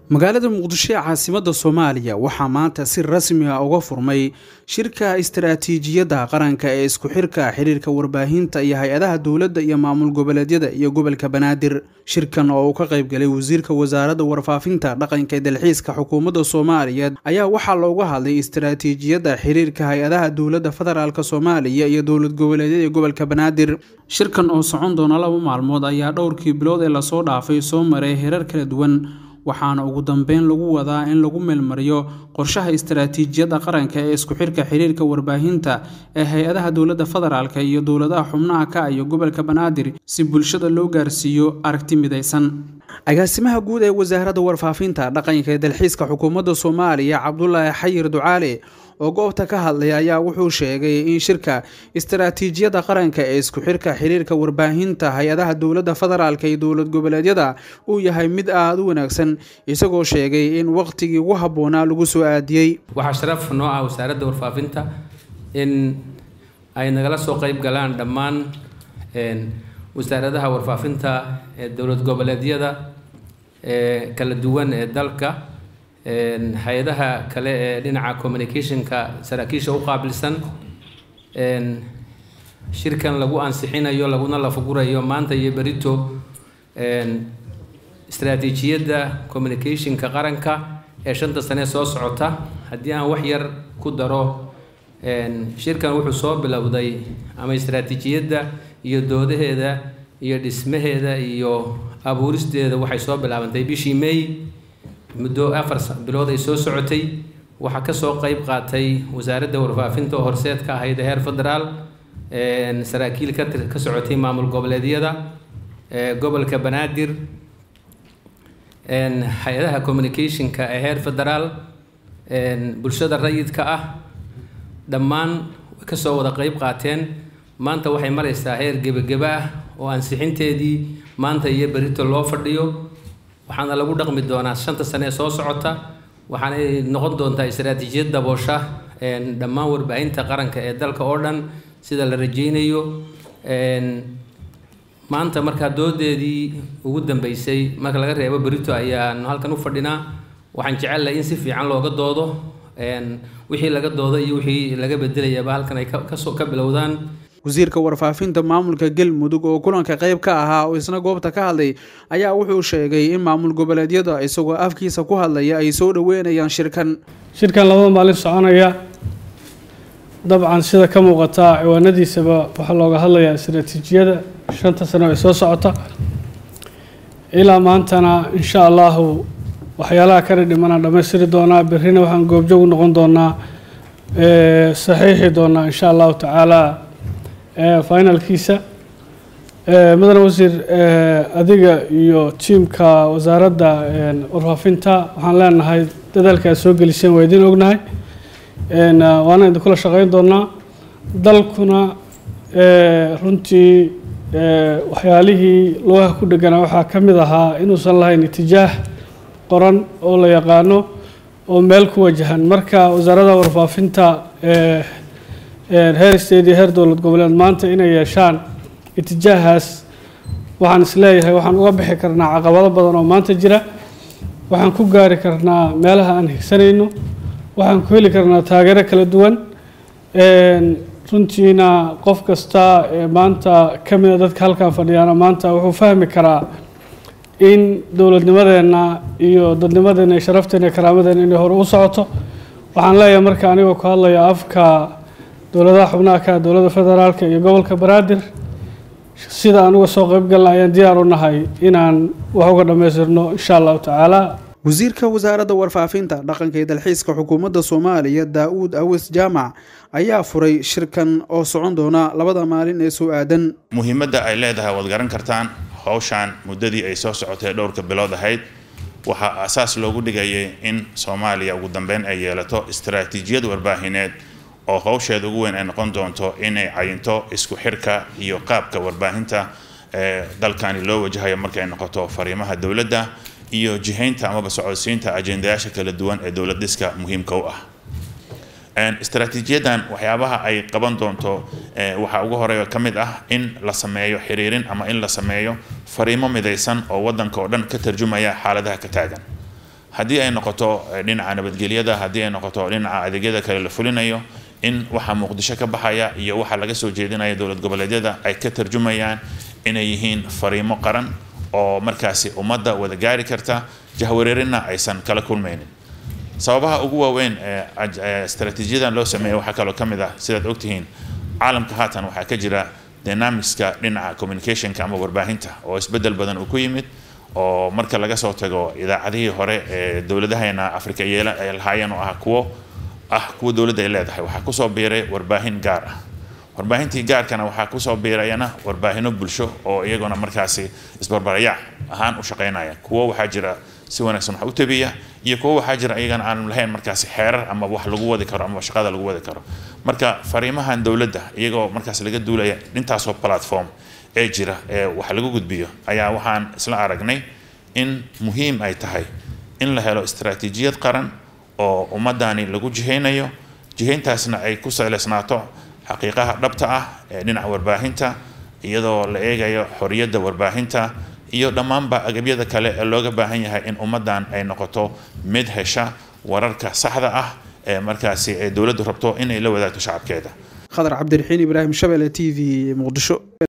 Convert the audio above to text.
magaalada muqdisho ee caasimadda soomaaliya waxaa maanta si rasmi ah uga furmay shirka istaraatiijiyadda qaranka ee isku xirka xiriirka warbaahinta iyo hay-adaha dowladda iyo maamul goboleedyada iyo gobolka banaadir shirkan oo uu ka qaybgalay wasiirka wasaaradda warfaafinta dhaqanka ee dalxiiska xukuumadda soomaaliya ayaa waxaa looga hadlay istaraatiijiyadda xiriirka hay-adaha dowladda federaalk soomaaliya iyo dowlad goboleedyada ee gobolka banaadir shirkan oo socon doona laba maalmood ayaa dhowrkii bilood ee lasoo dhaafay soo maray herar kala duwan waxaana ugu dambeyn lagu wadaa in lagu meelmariyo qorshaha istaraatiijiyadda qaranka ee isku xirka xiriirka warbaahinta ee hay-adaha dowladda federaalk iyo dowladaha xubnaha ka iyo gobolka banaadir si bulshada loo gaarsiiyo aragti midaysan agaasimaha guud ee wasaaradda warfaafinta dhaqanka ee dalxiiska xukuumadda soomaaliya cabdulaahi xayir ducaale oo goobta ka hadlay ayaa wuxuu sheegay in shirka istaraatiijiyadda qaranka ee isku xirka xiriirka warbaahinta hay-adaha dowladda federaalk iyo dowlad goboleedyada uu yahay mid aada u wanaagsan isagoo sheegay in waqtigii ugu habboonaa lagu soo aadiyey waxaa sharaf noo ah wasaaradda warfaafinta in ay nagala soo qeyb galaan dhammaan wasaaradaha warfaafinta ee dowlad goboleedyada ee kala duwan ee dalka hay-adaha kale ee dhinaca communicationka saraakiisha u qaabilsan shirkan lagu ansixinayo laguna lafagurayo maanta iyo berito istaraatiijiyadda communicationka qaranka ee shanta sane soo socota haddii aan wax yar ku daro shirkan wuxuu soo bilowday ama istaraatiijiyadda iyo doodaheeda iyo dhismaheeda iyo abuuristeeda waxay soo bilaabantay bishii may muddo afar bilood ay soo socotay waxaa kasoo qeyb qaatay wasaaradda warfaafinta oo horseed ka ahayd heer federaal saraakiil ka ka socotay maamul goboleedyada gobolka banaadir hay-adaha communicationka ee heer federaal bulshada rayidka ah dhammaan kasoo wada qeyb qaateen maanta waxay mareysaa heer gebageba ah oo ansixinteedii maanta iyo berito loo fadhiyo waxaana lagu dhaqmi doonaa shanta sane ee soo socota waxaanay noqon doontaa istaraatiijiyad daboosha dhammaan warbaahinta qaranka ee dalka oo dhan sida la rajeynayo maanta markaa doodeedii ugu dambeysay marka laga reebo berito ayaanu halkan u fadhinaa waxaan jecelahay in si fiican looga doodo wixii laga doodo iyo wixii laga bedelayaba halkan ay kasoo ka bilowdaan wasiirka warfaafinta maamulka galmudug oo kulanka qayb ka ahaa oo isna goobta ka hadlay ayaa wuxuu sheegay in maamul goboleedyada isagoo afkiisa ku hadlaya ay soo dhaweynayaan shirkan shirkan labada maalin soconaya dabcan sida ka muuqata ciwaanadiisaba waxaa looga hadlayaa istaraatiijiyada shanta sano ee soo socota ilaa maantana insha allahu waxyaalaha kala dhimanaan dhammaystiri doonaa berrina waxaan goobjoog u noqon doonaa saxiixi doonaa insha allahu tacaala finalkiisa mudane wasiir adiga iyo tiimka wasaaradda warfaafinta waxaan leenahay dadaalka aad soo geliseen waa idin ognahay waana idinkula shaqeyn doonaa dalkuna runtii waxyaalihii lugaha ku dheganaa waxaa ka mid ahaa inuusan lahayn itijaah qoran oo la yaqaano oo meel ku wajahan marka wasaaradda warfaafinta heer state iyo heer dowlad goboleed maanta inay yeeshaan itijaahaas waxaan isleeyahay waxaan uga bixi karnaa caqabado badan oo maanta jira waxaan ku gaari karnaa meelaha aan higsanayno waxaan ku heli karnaa taageero kala duwan runtiina qof kasta ee maanta ka mida dadka halkan fadhiyaana maanta wuxuu fahmi karaa in dowladnimadeenna iyo dadnimadeenna iyo sharafteena iyo karaamadeenna inay hore u socoto waxaan leeyahay marka anigoo ku hadlaya afka dowladaha xubnaha ka dowladda federaalka iyo gobolka banaadir sida aan uga soo qeyb galna ayaan diyaar u nahay inaan wax uga dhammaystirno insha allahu tacaala wasiirka wasaaradda warfaafinta dhaqanka iyo dalxiiska xukuumadda soomaaliya daa-uud awis jaamac ayaa furay shirkan oo socon doona labada maalin ee soo aadan muhiimadda ay leedahay waad garan kartaan howshaan muddadii ay soo socotay dhowrka bilood ahayd waxaa asaas loogu dhigayay in soomaaliya ugu dambeyn ay yeelato istaraatiijiyad warbaahineed oo howsheeda ugu weyn ay noqon doonto inay cayinto isku xirka iyo qaabka warbaahinta ee dalkani loo wajahayo markay noqoto fariimaha dowladda iyo jihaynta amaba socodsiinta ajendayaasha kala duwan ee dowlad dhiska muhiimka u ah istaraatiijiyadan waxyaabaha ay qaban doonto waxaa ugu horeeya ka mid ah in la sameeyo xiriirin ama in la sameeyo fariimo midaysan oo wadanka oo dhan ka tarjumaya xaaladaha ka taagan haddii ay noqoto dhinaca nabadgelyada haddii ay noqoto dhinaca adeegyada kale la fulinayo in waxa muqdisho ka baxaya iyo waxa laga soo jeedinaya dowlad goboleedyada ay ka tarjumayaan inay yihiin fariimo qaran oo markaasi ummadda wada gaari karta jahwareerina aysan kala kulmaynin sababaha ugu waaweyn ee istaraatiijiyadan loo sameeyay waxaa kaloo ka mid ah sidaad ogtihiin caalamka haatan waxaa ka jira dynamicska dhinaca communicationka ama warbaahinta oo isbedel badan uu ku yimid oo marka laga soo tago idaacadihii hore ee dowladaheena afrika yeela ay lahaayeen oo ah kuwo ah kuwa dowladda ay leedahay waxaa kusoo biiray warbaahin gaar ah warbaahintii gaarkana waxaa kusoo biirayana warbaahino bulsho oo iyaguna markaasi isbarbarayac ahaan u shaqaynaya kuwo waxaa jira si wanaagsan wax u tabiya iyo kuwo waxaa jira iyagana aan lahayn markaasi xeerar ama wax lagu wadi karo ama shaqada lagu wadi karo marka fariimahan dowladda iyagoo markaas laga duulaya intaasoo platform ee jira ee wax lagu gudbiyo ayaa waxaan isla aragnay in muhiim ay tahay in la helo istaraatiijiyad qaran oo ummadani lagu jihaynayo jihayntaasna ay ku saleysnaato xaqiiqaha dhabta ah ee dhinaca warbaahinta iyadoo la eegayo xoriyadda warbaahinta iyo dhammaanba agabyada kale ee looga baahan yahay in ummaddan ay noqoto mid hesha wararka saxda ah ee markaasi ay dowladdu rabto inay la wadaagto shacabkeeda khadar cabdiraxiin ibraahim shabele t v muqdisho